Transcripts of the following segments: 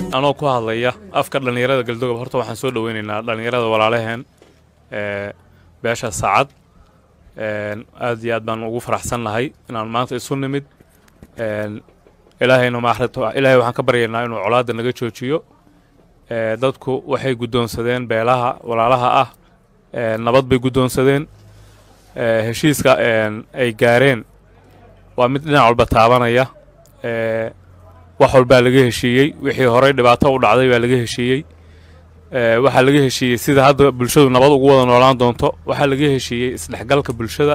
anoo ku hadlaya afka dhallinyarada galdogob horta waxaan soo dhoweynaynaa dhallinyarada walaalaheen ee beesha saacad aad iyo aad baan ugu faraxsannahay inaan maanta isu nimid ilaahayna maaxrito ilaahay waxaan ka baryaynaa inuu colaadda naga joojiyo dadku waxay guddoonsadeen beelaha walaalaha ah nabad bay guddoonsadeen heshiiska ay gaareen waa mid dhinac walba taabanaya wax walbaa laga heshiiyey wixii horey dhibaato u dhacday baa laga heshiiyey waxaa laga heshiiyey sida hadda bulshadu nabad ugu wada noolaan doonto waxaa laga heshiiyey isdhexgalka bulshada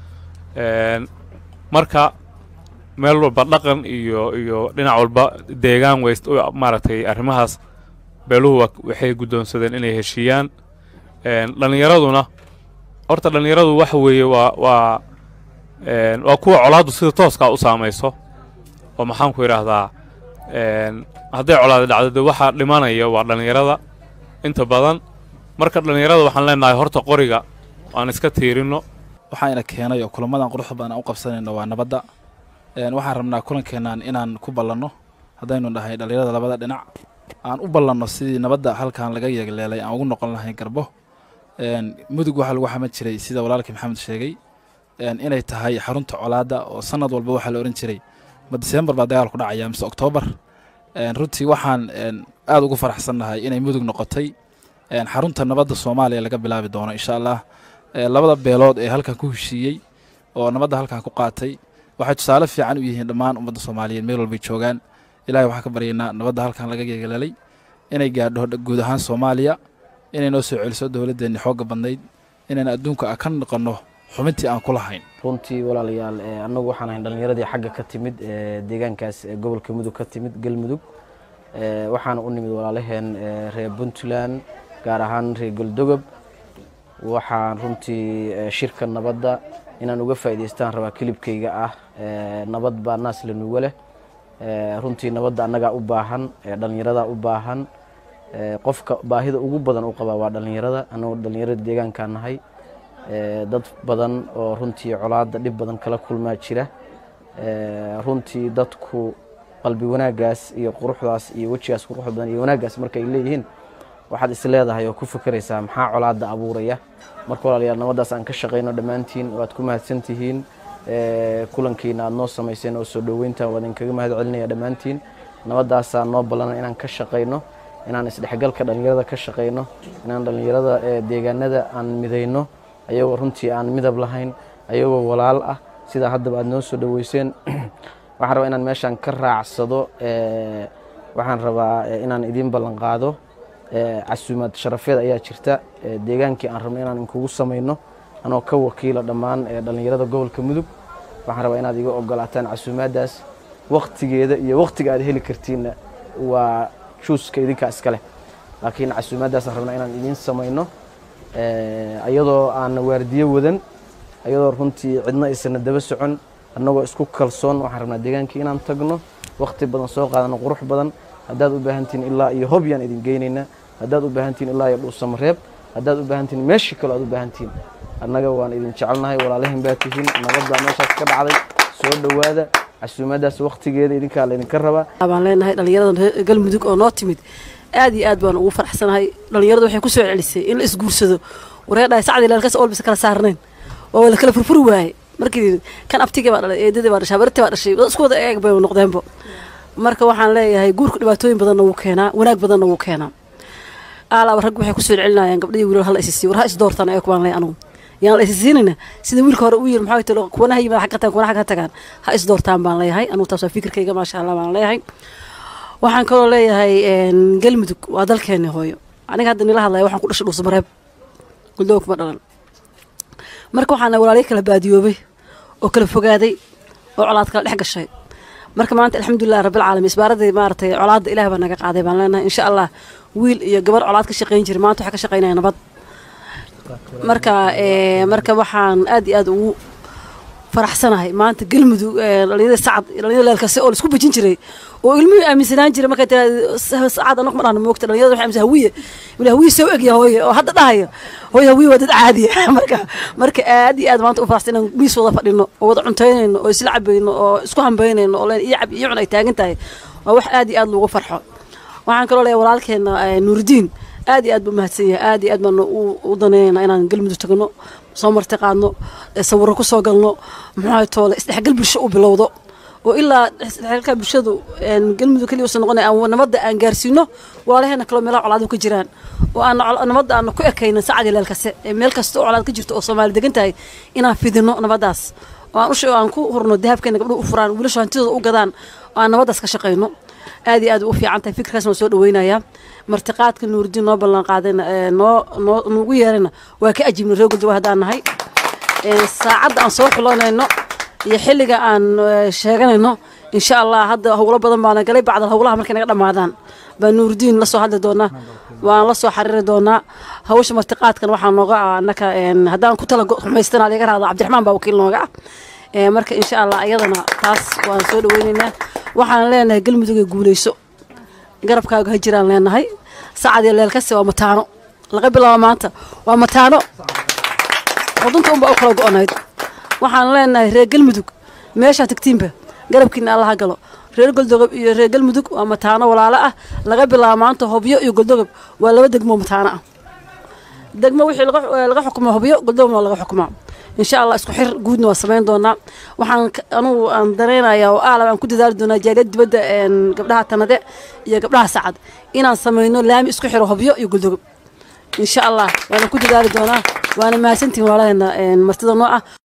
marka meel walba dhaqan iyo iyo dhinac walba deegaan weyst maaragtay arrimahaas beeluhu waxay guddoonsadeen inay heshiiyaan dhallinyaraduna horta dhallinyaradu waxa weeye waa waa waa kuwa colaaddu sida tooskaa u saamayso oo maxaan ku idhaahdaa hadday colaada dhacdo de waxaa dhimanaya waa dhallinyarada inta badan marka dhallinyarada waxaan leenahay horta qoriga aan iska tiirinno waxaana keenay oo kulamadan quruxda badan aan u qabsanayno waa nabadda waxaan rabnaa kulankeennan inaan ku ballanno haddaynu dhahay dhallinyarada labada dhinac aan u ballanno sidii nabadda halkan laga yeegleelay aan ugu noqon lahay garbo mudug waxaa lagu xamad jiray sida walaalkii maxamed sheegay inay tahay xarunta colaadda oo sanad walba waxaa la odhan jiray ma diseembar baa dagaal ku dhacaya mise oktoobar runtii waxaan aad ugu faraxsannahay inay mudug noqotay xarunta nabadda soomaaliya laga bilaabi doono insha allah labada beelood ee halkan ku heshiiyey oo nabadda halkan ku qaatay waxay tusaale fiican u yihiin dhammaan ummadda soomaaliyeed meel walbay joogaan ilahay waxaan ka baryaynaa nabadda halkan laga yeegalelay inay gaadho guud ahaan soomaaliya inay noo soo celiso dowladdeenni xoogga badnayd inaan adduunka ka noqonno xubintii aan ku lahayn runtii walaalayaal annagu waxaan ahayn dhallinyaradii xagga ka timid deegaankaas gobolka mudug ka timid galmudug waxaana u nimid walaalaheen reer puntland gaar ahaan reer goldogob waxaan runtii shirka nabadda inaan uga faa'idaystaan rabaa kilibkayga ah nabad baa naas lanuga leh runtii nabadda annagaa u baahan dhallinyaradaa u baahan qofka baahida ugu badan u qabaa waa dhallinyarada annagoo dhallinyarada deegaankaa nahay dad badan oo runtii colaadda dhib badan kala kulmaa jira runtii dadku qalbi wanaaggaas iyo quruxdaas iyo wejigaas quruxda badan iyo wanaaggaas markay leeyihiin waxaad is leedahay oo ku fekeraysaa maxaa colaadda abuuraya marka walaalayaal nabaddaas aan ka shaqayno dhammaantiin waad ku mahadsan tihiin kulankiina aad noo samayseen oo soo dhoweyntan waa idinkaga mahad celinaya dhammaantiin nabaddaasaa noo ballana inaan ka shaqayno inaan isdhexgalka dhallinyarada ka shaqayno inaan dhallinyarada deegaanada aan midayno ayagoo runtii aan midab lahayn ayagoo walaal ah sidaa haddaba aad noo soo dhoweyseen waxaan rabaa inaan meeshaan ka raacsado waxaan rabaa inaan idiin ballan qaado casuumaad sharafeed ayaa jirta deegaankii aan rabno inaan inkugu samayno anoo ka wakiila dhammaan dhallinyarada gobolka mudug waxaan rabaa inaad iga ogolaataan casuumaaddaas waktigeeda iyo waktiga aad heli kartiinna waa juuska idinkaa iska leh laakiin casuumaaddaasaan rabnaa inaan idiin samayno ayadoo aan waardiyo wadan ayadoo runtii cidna aysana daba socon annagoo isku kalsoon waxaan rabnaa deegaankii inaan tagno wakti badan soo qaadano qurux badan haddaad u baahantihin ilaa iyo hobyaan idin geynaynaa haddaad u baahantihin ilaa iyo dhuusamareeb haddaad u baahantihin meeshii kaloo aad u baahantihin annaga waan idin jecelnahay walaalahin baa tihiin nabadbaa meeshaas ka dhacday soo dhowaada casuumaaddaas waktigeeda idinkaa laydinka rabaa baan leenahay dhallinyarada galmudug oo noo timid aad iyo aad baan ugu faraxsanahay dhallinyaradu waxay ku soo celisay in la isguursado wareedhahay sacdii leelkas olbisa kala saarnayn oo la kala furfuri waaye markii kan abtigii baa dhalay eedadii baa dhashay habartii baa dhashay isku wada eeg bay noqdeenbo marka waxaan leeyahay guurka dhibaatooyin badanna wuu keenaa wanaag badanna wuu keenaa aalaaba raggu waxay kusoo celinayaan gabdhihii wiilal hala isisiiyo war ha isdoortaan eeg baan leeyahay anugu yaan la isisiinayna sida wiilka hore u yiri maxaa talo kuwana ha yimaada xagga tagaan kuwana xagga tagaan ha isdoortaan baan leeyahay anugu taas waa fikirkayga maasha allah baan leeyahay waxaan kaloo leeyahay galmudug waa dalkeeni hooyo aniga hadda nila hadlaya waxaan ku dhashay dhuusamareeb guldooga kuma dhalan marka waxaana walaalyo kala baadiyoobay oo kala fogaaday oo colaad kala dhex gashay marka maanta alxamdulilah rabbilcaalamiin isbaaradii maaratay colaadda ilaah baa naga qaaday baan leenahay insha allah wiil iyo gabar colaad ka shaqayn jiray maanta waxaa ka shaqaynaya nabad marka marka waxaan aad iyo aad ugu faraxsanahay maanta galmudug dhalinyarada sacad dhalinyarada leelkase oo laisku bejin jiray oo ilmihii aaminsanaan jiray markay tiraa sacad anag ma dhahno moogta dhalinyarada waxay aaminsan hawiye wili hawiye soo egya hooye oo hadda dhahaya hooye hawiye waa dad caadiya marka marka aad iyo aad maanta u faraxsan inaan miis wada fadhino oo wada cuntaynayno oo isla cabayno oo isku hambaynayno oo leen iyo cab iyo cun ay taagan tahay waa wax aad iyo aad loogu farxo waxaan kaloo leeyahay walaalkeena nuuridiin aad iyo aad buu mahadsan yahay aad iyo aad baan u danaynaynaa inaan galmudug tagno soo marti qaadno sawiro ku soo galno muxuu toole isdhexgal bulsho u bilowdo oo ilaa isdhexgalka bulshadu galmudug keliya uusan noqonay aan nabadda aan gaarsiino walaalaheena kaloo meelaha colaadu ka jiraan oo aan nabadda aan ku ekaynin sacad ileel kase ee meel kasta oo colaad ka jirto oo soomaali degan tahay inaan fidino nabaddaas oo aan ushe aan ku hurno dahabkeena gabdhuhu u furaan wiilashu hantidooda u gadaan oo aan nabaddaas ka shaqayno aad iyo aad u fiican tahay fikirkaas waan soo dhaweynayaa martiqaadka nuuridiin noo ballan qaadayna noo noo nugu yeerayna waa ka ajibnay reer guldawa haddaan nahay saacadda aan soo xulanayno iyo xilliga aan sheeganayno insha allah hadda howlo badan baana galay bacdal howlaha markay naga dhammaadaan baa nuuridiin la soo hadli doonaa waan la soo xariiri doonaa hawsha martiqaadkan waxaa nooga ah annaka haddaan ku tala xumaystana laga raado cabdiraxmaan baa wakiil nooga ah marka insha allah iyadana taas waan soo dhaweynaynaa waxaan leenahay galmudug ee guuleyso garabkaaga ha jiraan leenahay sacad iyo leelkase waa mataano laga bilaabo maanta waa mataano xudunta unbaa u kala go-onayd waxaan leenahay reer galmudug meeshaa tagtiinba garabkiina allaha galo reer goldogob iyo reer galmudug waa mataano walaalo ah laga bilaabo maanta hobyo iyo goldogob waa laba degmo mataano ah degmo wixii laga xukumo hobyo goldogobna waa laga xukumaa insha allah isku xir guudna waa samayn doonaa waxaan anugu aan dareynayaa oo aalab aan ku dadaali doonaa jaaliyad dibadda gabdhaha tanade iyo gabdhaha sacad inaan samayno laami isku xiro hobyo iyo goldogob insha allah waana ku dadaali doonaa waana mahadsantihin walaalaheena martida noo ah